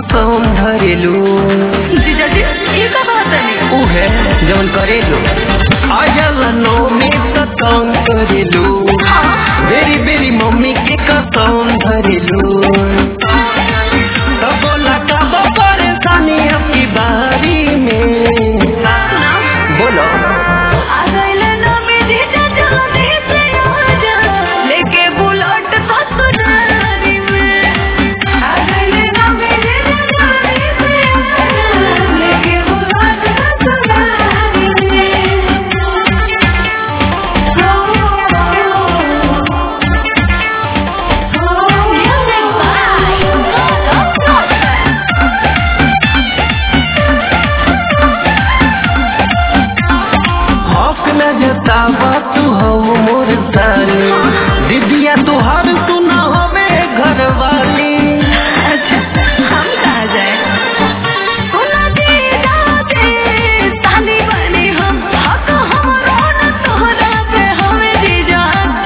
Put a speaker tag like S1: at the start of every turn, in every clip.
S1: कसम धरेलू
S2: जीजाजी ये का बात है
S1: उहे जवन करेलू आयल नौमी कसम करेलू
S2: हाँ
S1: बेरी बेरी मम्मी के कसम धरेलू तब बोला कब परेशानी आपकी बारी में
S2: ना
S1: बोलो
S2: आ गइले ना में जीजा चलो नहीं से आजा लेके बुलेट ससुरारी में आ गइले ना में जीजा चलो नहीं से आजा लेके बुलेट ससुरारी में
S1: हक न जतावा तू हो मोर साली दीदिया तुहार सुना हवे घर वाली
S2: अच्छा हम कहाँ जाए सुना दे दादे ताली बने हम हक हमरो न तोहरा पे हमें जीजा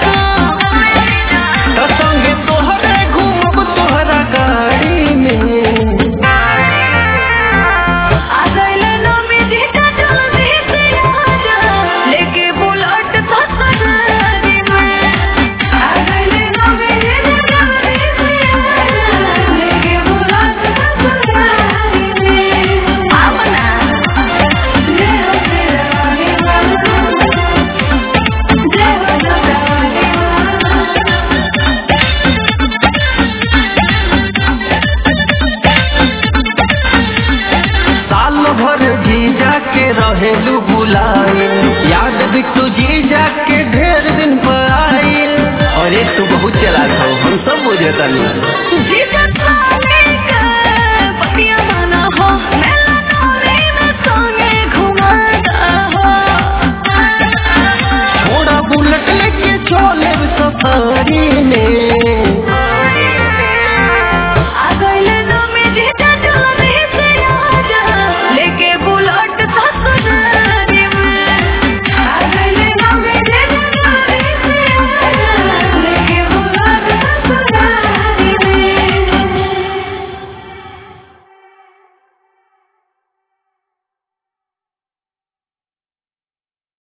S1: त संगे तोहरे घूमब तोहरा गाड़ी में
S2: आ गइले ना में जीजा जल्दी से आजा लेके बुलेट ससुरारी में आ गइले ना में जीजा जल्दी से आजा लेके बुलेट ससुरारी में आमना जय हो तेरा दीवाना जय हो तेरा दीवाना
S1: साल भर जीजा के रहेलू बुलाए याद भी तू जीजा के ढेर दिन पर आइल अरे तू बहुत चला हम सब बुझे तनी
S2: जीजा